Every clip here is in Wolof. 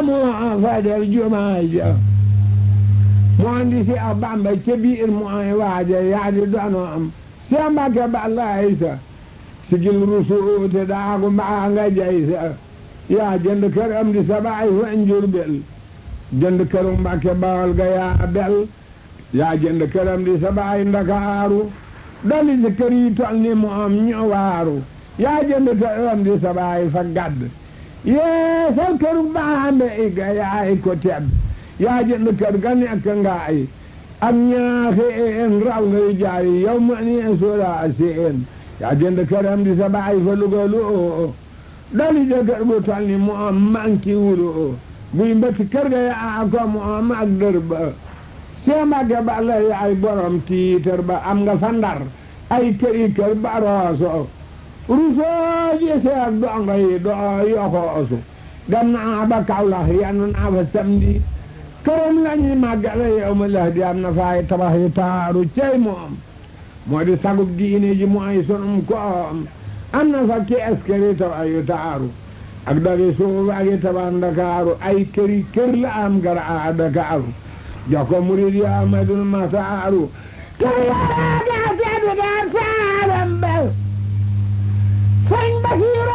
moo fa def jumaa ja moo indi si a Bamba ca biir mooy waaja yaa di doonoo am si a Mbàkke balaay sa sigil rusuute daagu mbaa nga jay sa yaa jënd kër am di sa baay fa Njurbel jënd këru Mbàkke Bawol ga yaa bel yaa jënd kër am di sa baay Ndakaaru dali si kër yi tol ni moom ñu waaru yaa jënd kër am di sa baay fa gadd yeesal këru baambe i ga yaay ko tedd yaa jënd kër ga nekk ngaay ak ñaaxi een raw ngay jaay yow ma ni soola seen yaa jënd kër am di sa baay fa lugalu oo dali de kër bu tol ni moom manki wulu oo buy mbëkk kër ga yaa ko moom ak dër ba see Mbàkke Balla yaay borom tiitër ba am nga fa Ndar ay këri kër ba rooso rusoo ji seeg dongo yi doo yoxoosu dem naa ba Kawlax yanu naa fa samedi këram lañuy màggale yow ma lax di am na faay tabax yi taaru cey moom moo di sagub diine ji mooy sunum koom am na fa kees këri tabax yu taaru ak dari suuf ak yi tabax Ndakaaru ay këri kër la am gara a Dakaaru jox ko murid yi Amadul Maxtaaru kër yaa daa tedd daa saaram bel sëñ Basiru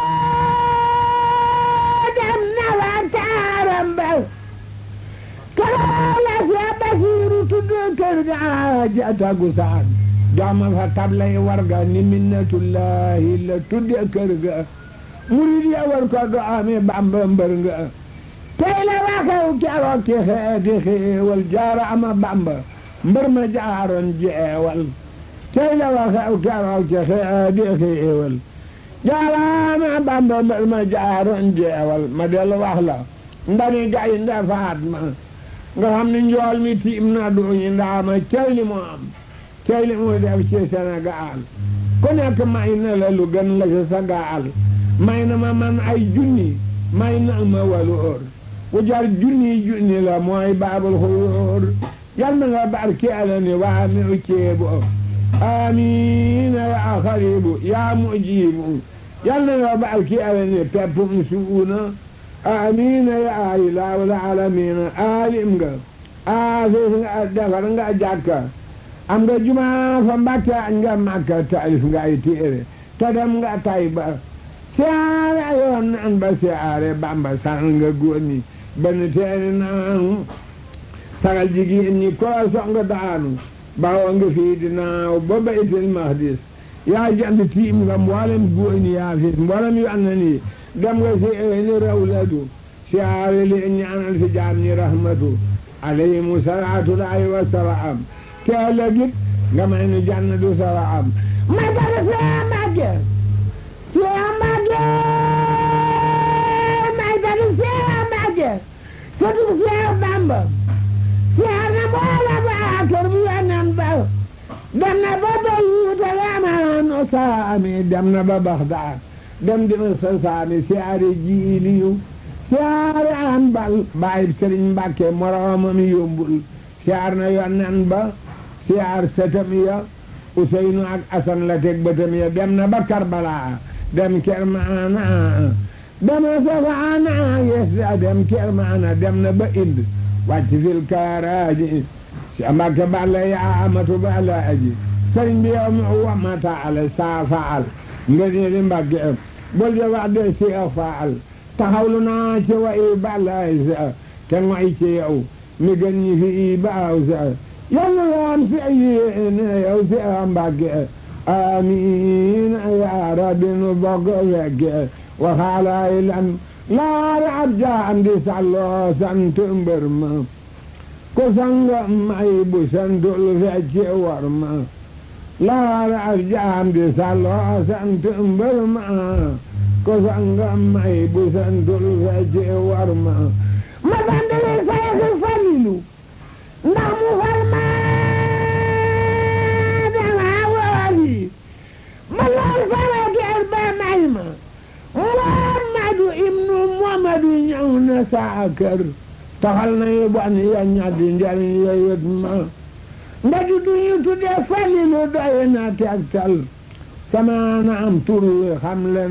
dem na wa taaram bel kër la see Basiru tudd kër ga ja tagu saan jox fa tablay warga ni minnatullahi la tudde kër ga murid ya war ko do ame Bamba mbër nga tey la waxew keroog ci xeeti xéewal jaara ama bamba mbër ma jaaroon jeewal tey la waxew keroog ci xeeti xéewal jaara ama bamba mbër ma jaaroon jeewal ma dellu wax la ndani gay nda faat ma nga xam ni njool mi tiim na duñu ndaama cey li mu am cey li mu def ci Sénégal ku nekk may na la lu gën la ci sa gaal may na ma man ay junni may na ma walu óor ku jar junni junni la mooy baabul xuruur yal na nga barkeela ni waa mi u ceebu amiina yaa xaribu yaa mujibu yal na nga barkeela ni peppum suuna amiina yaa ilaahul aalamiina aalim nga aafis nga defar nga jàkka am nga jumaa fa mbàkke nga màkka taalif nga ay téere te dem nga Tayba siyaare yoon nan ba siyaare Bamba san nga góor ñi benn teeni naanu sagal jigéen ñi koo song daanu bawoo nga fii di naaw ba baytil mahdis yaa jant tiim nga mboolem góor ñi yaa fi mboolem yu an na nii dem nga si ni rawlatu siyaare li ñaanal si jaam ñi rahmatu alayhimu salaatu laahi wa salaam teela git nga may nu jannatu salaam ma dara see màgge see màgge may dara see màgge sëtug Seex Bamba seer na boola ba kër bu yonen ba dem na ba Beyuuta yamaano saami dem na ba Baxdaad dem dima sa saami siyaare jiiliyu siyaare an bal bàyyi Sëriñ Mbàkke moroomam yombul siyaar na yonen ba siyaar sëtam ya Useynu ak Asan la teg bëtam ya dem na ba Karbala dem Kermaana dem na Safaana yes dem Kermaana dem na ba Ind wàcc fil kaaraaji si Mbàkke Balla yaa amatu Balla aji sëriñ bi yow mi wamata ala saa faal nga ne di Mbàkke bul de wax de si a faal taxawlu naa ci wa i Balla sa te ngoy ci yow mi gën ñi fi i baaw sa yàlla waan fi yéene yow si a Mbàkke amiin yaa rabbi nu bokk fekke waxaalaay lan laara ab jaam di salloo sant mbër ma ku sanga may bu santul fecce war ma laara ab jaam di salloo sant mbër ma ku sanga may bu santul fecce war ma ma sandale sayxi falilu ndax mu far ma dama wooli ma lool sama ger ba may ma Muhammadu ibnu Muhammadu ñëw na saa kër taxal na yu bon ya ñaddi njariñ ya yët ma nda du duñu tudde falilu doy na tegtal sama na am tur wi xam le